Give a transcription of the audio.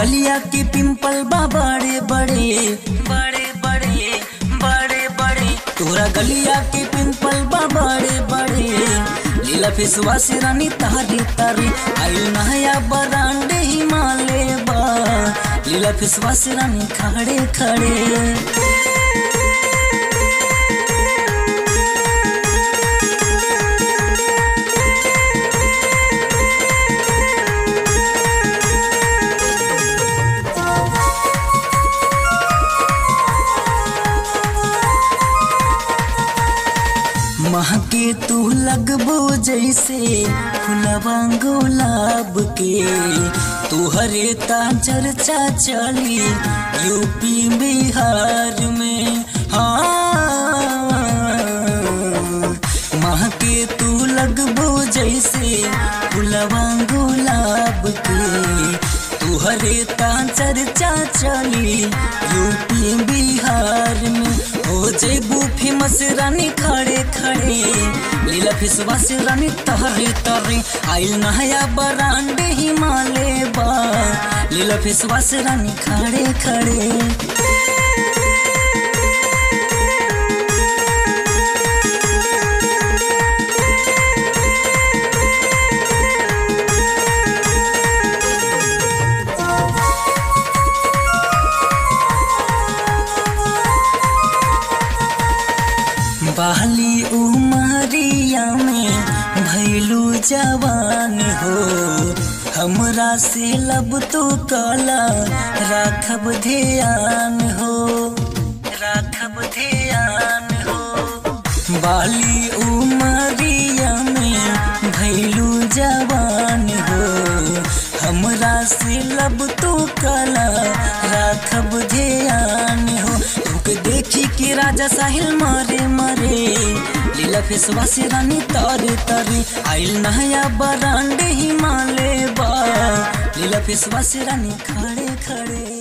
गलिया के पिंपल बा बड़े बड़े बड़े बड़े बड़े बड़े तोरा गलिया के पिंपल बा बड़े बड़े लीला फेसवा से रानी तारी तारी आयु नया बरांडे हिमालय बा लीला फेसवा से रानी खड़े खड़े महके तू लगबो जैसे फुलवा गुलाब के तुहरे ता चर्चा चली यूपी बिहार में हाँ महके तू लगबो जैसे फुलवा गुलाब के तुहरे ता चर्चा चली यूपी बिहार में हो जेबू फेमस रानी खड़े खड़े लीला फिसवा से रानी तहरे तहरे आइल नया बरांडे हिमालय बा लीला फिसवा से रानी खड़े खड़े बाली उमरिया में भैलू जवान हो हमरा से लब तो काला राखब ध्यान हो राखब ध्यान हो बाली उमरिया में भैलू जवान हो हमरा से लब तो काला राखब ध्यान हो तुके देखी के राजा साहिल मारे मारे लीला फेसवा से रानी तारे तारे आइल नया बरांडे हिमालय बा लीला फेसवा से रानी खड़े खड़े